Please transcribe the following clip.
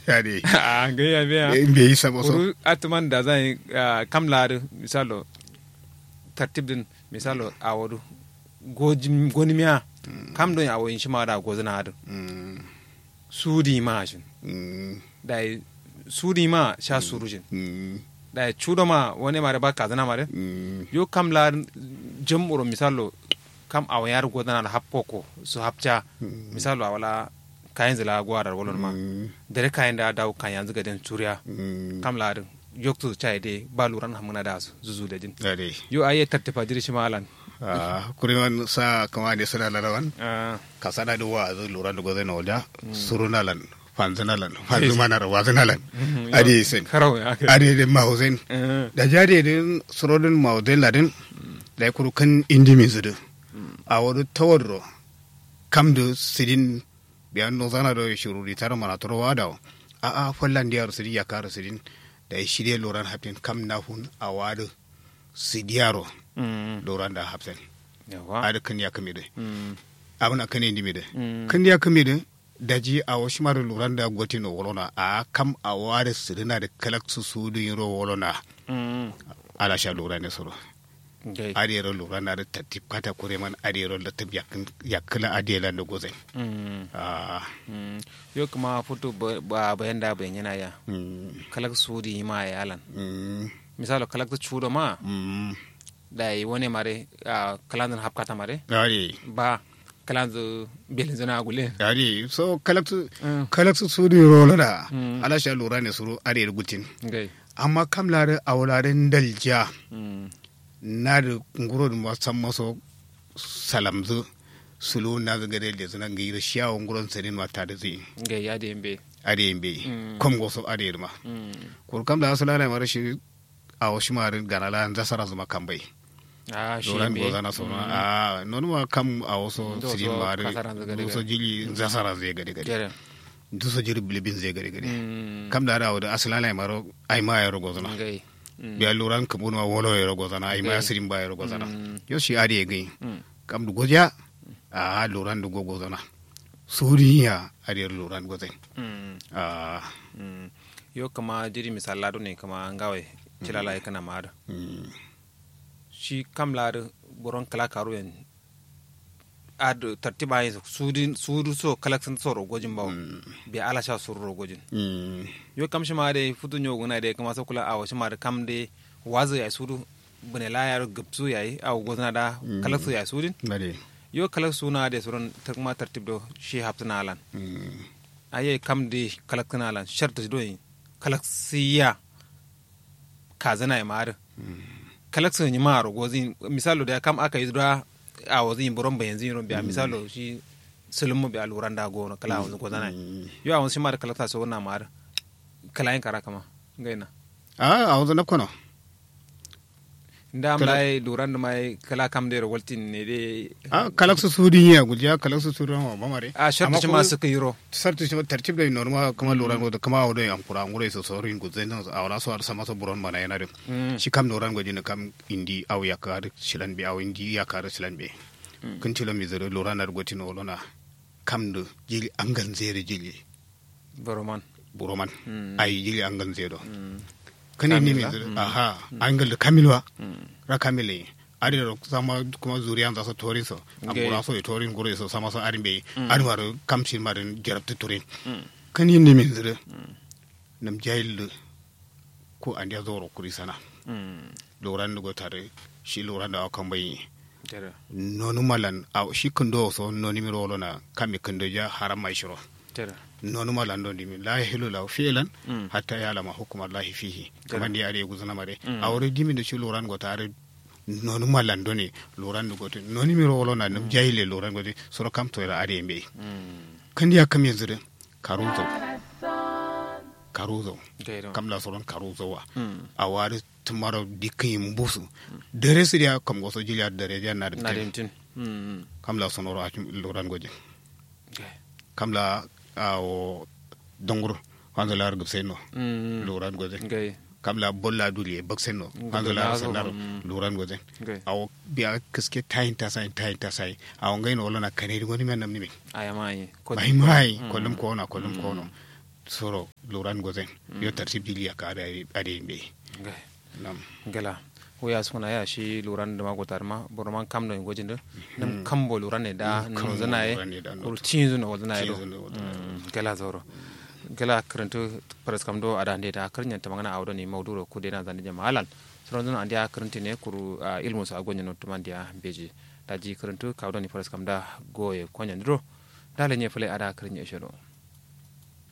ya de a ga ya biya in bai yi sabo so uru atuman da zan kam ladu misalo tartib din misalo a wadu goni miya kam don a wayin shi ma da gozina hadu Mm, sudi ma shin mm, da sudi ma sha surujin mm, da chudo ma wani mare ba kazana mare mm, yo kam la jam'uro misalo kam a wayar gozina da happoko su hapcha misalo a wala kayan zila gwarar walon ma mm, dare kayan da dawo kan yanzu gaden turiya mm. kam la yoktu chai de ba luran hamuna da su zuzu da jin ya de yo aye tartifa jiri shi malan Ah, kuriman sa kama da suna larawan Ah, ka sana da wa zai lura da gwazai na wajen surunalan fanzinalan fanzumanar wazinalan adi sen karau ya kai adi da mahausen Eh, da jade din surodin mahausen ladin da ya kuru kan indimi zudu a wani tawadro kam da sidin biyan no zana da shuru di tara mana turo wada a a fallan diyar sidi ya kara sidin da ya shirye loran hafin kam na hun a wadu sidiyaro mm, loran da hafsen yawa adi kan ya kame da Mm, abin a kane indimi da mm, kan ya kame da daji a wasu mara loran da gwati no wolona a kam a wada sidina da kalaksu su du yiro wolona mm, ala sha lura ne soro gai adiyar lura na da tattip kata kure man adiyar da tab yakala adiyar da gozai Mm, ah mm. yo kuma futu ba ba- bayan da bayan yana ya mm kalak sudi ma ya alan mm misalo kalak tu chudo ma mm da yi wani mare a kalandun hapkata mare ari ba kalandu belin zana gule ari so kalaksu Mm, kalaksu su di rola da Mm. ala sha lura ne suru adiyar gutin gai amma kam lare awlaren dalja Mm, na da nguro da masan maso salamzu sulu na zaga da da zuna ngira shiyawo nguron sanin mata da zai gai ya da yambe adiyar bai Mm. kom goso adiyar ma Mm, kur kam da asala na mara shi a wasu marin ganala an zasara zuma kan bai ah shi doran yambe goza na sona a nonu ma kam a wasu Ndo sirin so mari kasaran zai gade duso gade. jili zasara zai gade gade jere duso jili bilibin zai gade gade Mm, kam da da asala na mara ai ma ya rogo zana gai Mm, biya luran kabun ma wolo ya rogo zana ai ma ya Okay. sirin ba ya rogo zana Mm. yo shi adi ya gai mm, kam du goja a luran du gogo zana suriya adi luran gozai mm. a Mm. yo kama jiri misalado ne kama ngawai cilala kana maada mm, shi kam laado boron kala karu en ad tartiba yin sudin sudu so kala san so rogojin bawo bi ala sha sur rogojin mm, yo kam shi ma de futu nyogo na de kama so kula awo shi ma de kam de wazo ya sudu bune la ya gapsu yayi aw gozna da kala su ya sudin bade yo kala suna de suron takma tartib do shi haptana alan mm, aye kam de kalak kana lan sharta do yin kalak siya kazana ya mar kalak sun yi maro gozin misalo da kam aka yi da a wazin buron bayan zin biya misalo shi sulmu bi aluran da gono kala wazin gozana yo a wazin shi mar kalak ta so na mar kala yin kara kama gaina a a wanzu na kono nda am Kala- lai luran da mai kala kam de roltin ne de a kalaksu sudi ya gujiya kalaksu sudi ma ba mare a sharta shi ma suka yiro sartu shi tartib da norma kama loran go kama awdo am kura ngure so so rin guzen no awra so ar sama so buron mana yana dem Mm. shi kam loran go jina kam indi aw yakar shilan be aw indi yakar shilan be kun tilo mi zero loran ar goti no lona kam do jili angan zere jili boroman buroman Mm. ay jili angan zero Mm. kane ni mi Kamila? zero aha angal da kamilwa Mm. ra kamile ari da sama kuma zuriyan za su torin so Okay. ambura so e torin gure so sama so ari be ari waru kam shin marin jarabta torin Mm. kan yin nimin zire nam jahil ko an ya zoro kuri sana Mm. loran da tare shi loran da akan bai Jere. nonu malan a shi kundo so noni mi rolo na kami kundo ja haram mai shiro Jere. nonu malan don dimi la yahilu la fi'lan Mm. hatta ya lama hukumar lahi fihi kamar da yare guzuna mare Mm. a wuri dimi da shi loran go tare nonu malan doni loran da gote noni mi rolo na nam jahile loran gote soro kam to ira are mbe Mm. kan ya kam yanzu karuzo karuzo Gairo. kam la soron karuzo wa Mm. a wari tumaro dikkin busu dare su dia kam goso jiliya dare ja na na dare dimtin Mm. kam la sonoro a loran goje Gai. kam la a o dongro wanzo lar gub seno Mm. loran goje Gai. kam la bolla duli e bak seno Ngol wanzo lar lazo, sanar mm. loran goje Gai. awo biya kiske tayin ta sai tayin ta sai awo ngai no lona kaneri goni men namni min Ayama yi. bai mai kollum ko na kollum ko no soro loran gozen yo tartib diliya ka ada ada be Ngai. nam gala wuya suna ya shi luran da magotar ma burman kam da gojin da nam kambo luran ne da Mm, no kambo zana ye luran ne da no kur cinzu no zana ye do Cinzu no wazana Mm, gala zoro gala karantu paras kam do ada ne da karnya ta magana awdo ni mawduro ku de na zan jama halal soron zan andiya karanti ne kuru ah, ilmu sa gonya no tumandiya beji da ji karantu kawdo ni paras kam da goye konya ndro dale nye fule ada karnya shiro